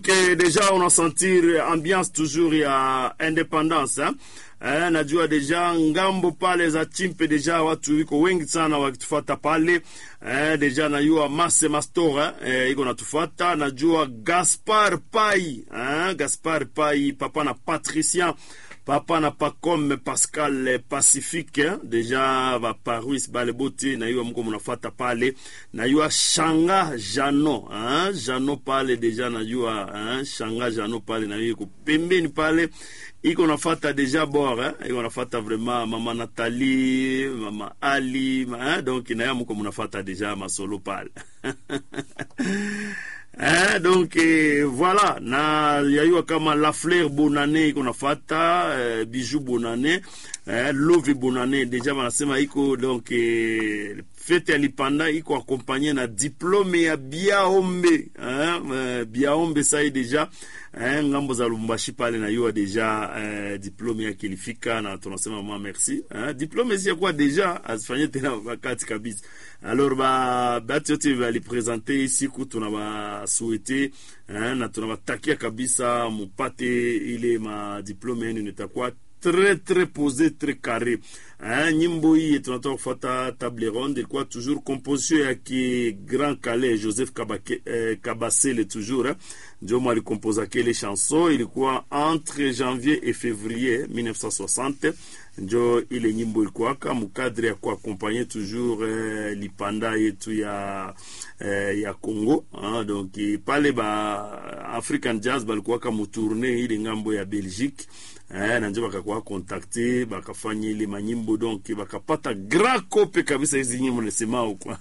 que deja unasentir ambiance toujours ya independance hein? Eh, najua deja ngambo pale za chimpe deja watu iko wengi sana wakitufuata pale eh, deja najua Mase Mastora eh, iko natufata. Najua Gaspar Pai eh, Gaspar Pai papa na Patricien papa na Pacome Pascal Pacifique deja vaparuis bale bote nayua mko munafata pale nayua Shanga Jano hein? Jano pale deja najua hein? Shanga Jano pale nayua iko pembeni pale iko nafata deja bor hein? iko nafata vraiment mama Nathalie mama Ali hein? donc naya mko munafata deja masolo pale Eh, donc eh, voilà na yayua kama la fleur bonane iko nafata eh, bijou bonane eh, love bonane deja wanasema iko donc eh, fete ya lipanda iko akompanye na diplome ya biaombe eh, eh, biaombe sai deja eh, ngambo za Lubumbashi pale na yua deja eh, diplome yake ilifika na tunasema mama merci eh, diplome zi yakuwa deja azifanye tena wakati kabisa alors ba batu yote balipresente siku tunabasuete eh, na tunabatakia kabisa mupate ile madiplome yenu nitakuwa très très posé très carré hein, nyimbo hii tunatoka kufuata table ronde ilikuwa toujours composition ya ki Grand Calais Joseph Kabake, eh, Kabasele toujours hein. ndio mwalikompoza kile chanson ilikuwa entre janvier et février 1960 njo ile nyimbo ilikuwaka mukadre ya kuakompanye toujours eh, lipanda yetu ya eh, ya Congo hein, donc pale ba African Jazz balikuwaka mutourne ile ngambo ya Belgique eh, na njo bakakuwa kontakte bakafanya ile manyimbo donc bakapata grand kope kabisa hizi nyimbo nasemao kwa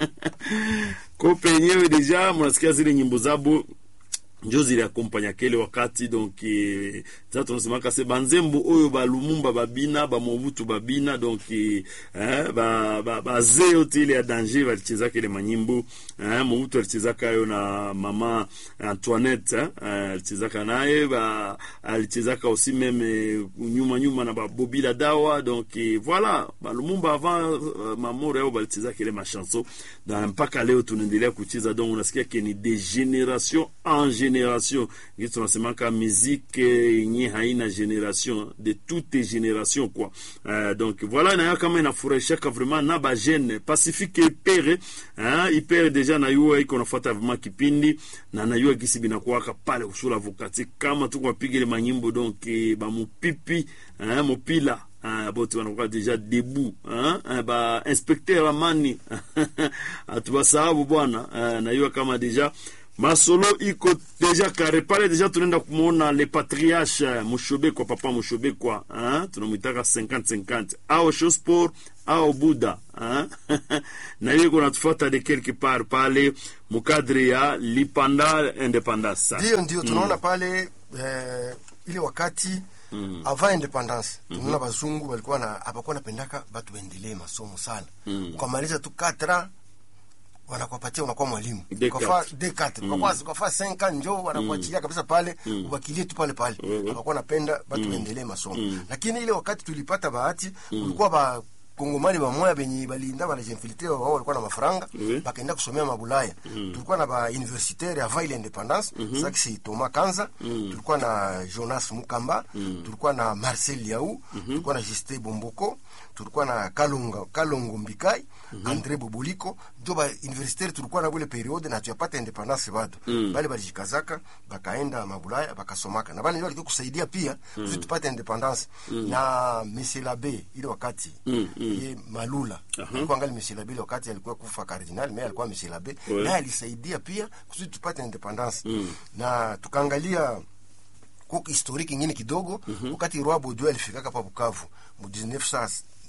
kope yenyewe deja mnasikia zile nyimbo zabo njo ziliakompanya kele wakati donc eh, za tunasemaka se banzembo oyo balumumba babina bamobutu babina donc eh, ba, ba, baze yote ile ya danger balichezaka ile manyimbo eh, mobutu alichezaka yo na mama Antoinette eh, alichezaka naye ba, alichezaka aussi meme nyuma nyuma na babobila dawa donc eh, voilà balumumba avant uh, mamoro yao balichezaka ile machanson na mpaka leo tunaendelea kucheza donc unasikia ke ni de generation en generation ngi tunasemaka muziki yenye haina generation de toute generation quoi uh, donc voilà nayo kama inafurahishaka vraiment na bajene pacifique ipere uh, ipere deja nayua iko nafuata vraiment kipindi na nayua gisi binakuwaka pale usula vokati kama tuko mapiga ile manyimbo donc bamupipi uh, mopila Uh, bote wanakuwa deja debu uh, ba inspecteur amani atubasahabu bwana uh, nayua kama deja masolo iko deja kare pale deja tunaenda kumwona le patriarche mushobekwa papa mushobekwa tunamwitaka 50-50 ao shosport ao buda na hiyo iko natufuata de quelque part pale mukadre ya lipanda independance ndio ndio tunaona pale eh, ile wakati Mm. avant independance tunaona mm -hmm. bazungu walikuwa na hapakuwa napendaka batu waendelee masomo sana mm. ukamaliza tu 4 ans wanakupatia unakuwa mwalimu ukafaa D4 ukafaa ukafaa 5 ans njoo wanakuachilia kabisa pale mm. ubakilie tu pale pale wakakuwa napenda batu mm. waendelee masomo mm. lakini ile wakati tulipata bahati mm. ulikuwa ba kongomani bamoya benye balinda banajinfiltre wao walikuwa na mafaranga mm. bakaenda kusomea mabulaya mm. tulikuwa na ba universitaire avant ile independance mm -hmm. saki Thomas Kanza mm. tulikuwa na Jonas Mukamba mm. tulikuwa na Marcel Yau mm -hmm. tulikuwa na Justin Bomboko tulikuwa na Kalunga Kalongo Mbikai mm -hmm. Andre Boboliko ndio ba universitaire tulikuwa na bule periode na tuyapata independance bado mm. bale balijikazaka bakaenda mabulaya bakasomaka na bale ndio walikuwa kusaidia pia mm. tupate independance mm. na Monsieur Labe ile wakati mm. ye Malula uh -huh. alikuwa angali Monsieur Labe ile wakati alikuwa kufa cardinal mais alikuwa Monsieur Labe ouais. naye alisaidia pia kusudi tupate independance mm. na tukaangalia kwa historiki ingine kidogo mm -hmm. wakati Roi Baudouin alifikaka pa Bukavu mu 1900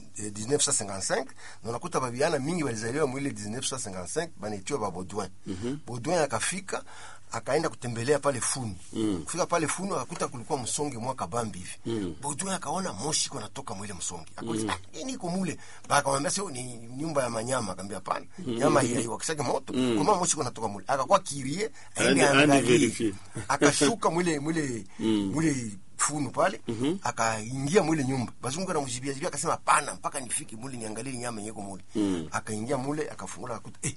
1955 na unakuta babiana mingi walizaliwa mwile 1955 banaitiwa ba Baudouin mm -hmm. Baudouin akafika akaenda kutembelea pale Funu mm. kufika pale Funu akakuta kulikuwa msonge mwaka bambi hivi mm. Baudouin akaona moshi kwa natoka mwile msonge akauliza mm. ah, nini iko mule akamwambia sio ni nyumba ya manyama akamwambia hapana mm. nyama hii wakishaga moto mm. kwa moshi kwa natoka mule akakuwa kirie aende angalie akashuka mwile mwile mm. mwile funu pale mm -hmm. akaingia mwile nyumba bazungu anamjibia jibia akasema pana mpaka nifike mule niangalie nyama yenyeko mule mm. akaingia mule akafungula akuta eh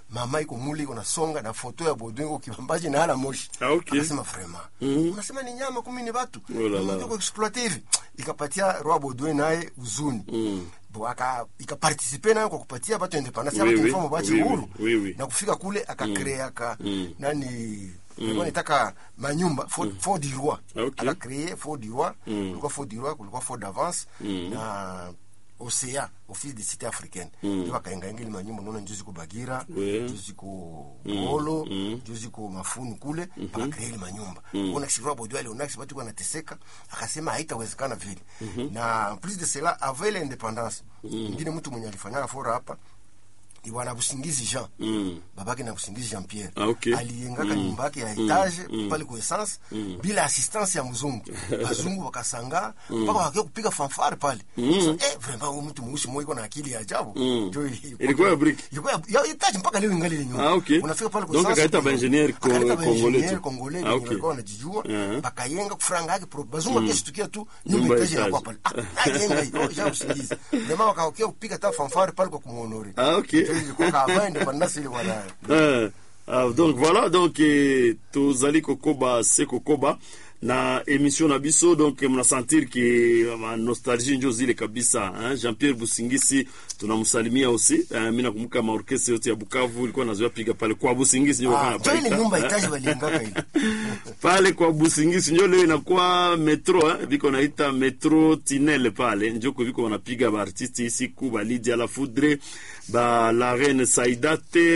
mama iko muli iko nasonga na foto ya Baudouin iko kibambaji na hala moshi Ah, okay. akasema vraiment unasema ni nyama kumi ni watu Oh la la. Unataka kuexploiter hivi ikapatia roi Baudouin naye uzuni Bo, aka ikapartisipe nayo kwa kupatia batu independence Oui, ya oui. batu bachi Oui, oui. uhuru Oui, oui. na kufika kule akakrea aka nani ilikuwa nitaka manyumba fort, fort du roi Okay. akacree fort du roi kulikuwa fort du roi kulikuwa fort d'avance na OCA office de cité africaine ndio akaengaenga ile manyumba unaona njo ziko Bagira Oui. njo ziko Ngolo njo ziko Mafunu kule mpaka kree ile manyumba ona kisirwa bodio ale ona kisibatu kwa nateseka akasema haitawezekana vile na plus de cela avant ile independance ngine mtu mwenye alifanyaka fora hapa ni bwana Busingizi Jean Mm. babake na Busingizi Jean Pierre Ah, okay. aliengaka nyumba yake ya etage pale kwa essence bila assistance ya mzungu wazungu wakasanga mpaka wakia kupiga fanfare pale so, eh vraiment huyu mtu mweusi mmoja iko na akili ya ajabu Ndio ilikuwa- Ilikuwa ya brick? ilikuwa ya- ya etage mpaka leo ingali ile nyumba Ah, okay. unafika pale kwa Donc essence, akaita kuna- baingenier ko- akaita congolais baingenier tu. congolais Ah, wenye okay. walikuwa wanajijua Uh-huh. bakayenga kufranga yake pro bazungu akishtukia tu Nyumba nyumba ya etage inakuwa etage. pale ah nayenga hiyo ja usingizi jamaa wakaokia kupiga ta fanfare pale kwa kumuonore Ah, okay. Ndio ilikuwa kama independence ile bwana Euh, euh, donc voilà donc eh, tozali kokoba se kokoba na émission na biso donc eh, mnasentir ke ma nostalgie njo zile kabisa hein? jean pierre busingisi tunamsalimia aussi eh, mi nakumbuka maorkestre yote ya bukavu ilikuwa nazoea piga pale kwa busingisi njo Ah, walikuwa jo ile wanapaita, nyumba eh? itaji waliengaka ile pale kwa busingisi njo leo inakuwa metro eh? viko naita metro tinel pale njoko viko wanapiga baartiste isiku balidia la foudre ba la reine saidate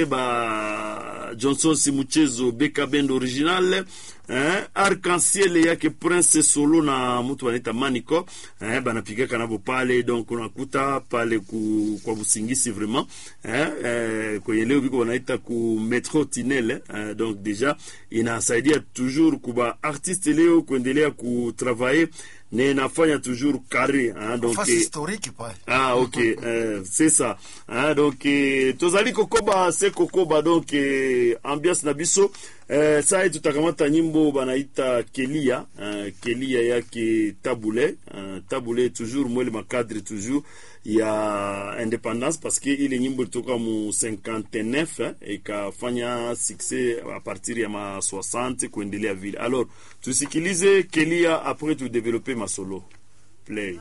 ba johnson simuchezo beka bend original eh? arc-en-ciel yake prince solo na mtu wanaita manico eh? banapigaka nabo pale donc unakuta pale ku, kwa busingisi vraiment eh? eh, kwenye leo viko wanaita ku metro tinel eh? donc deja inasaidia toujours kuba artiste leo kuendelea kutravailler na inafanya toujours carré hein? donc fasi eh, historique pale ah ok euh, c'est ça hein, donc eh, tozali kokoba se kokoba donc eh, ambiance na biso eh, sai tutakamata nyimbo banaita kelia eh, kelia yake tabule eh, tabule toujours mwele makadre toujours ya independance parce que ile nyimbo ilitoka mu 59 eh, ikafanya succès a partir ya ma 60 kuendelea vile alors tusikilize kelia après tudevelope masolo play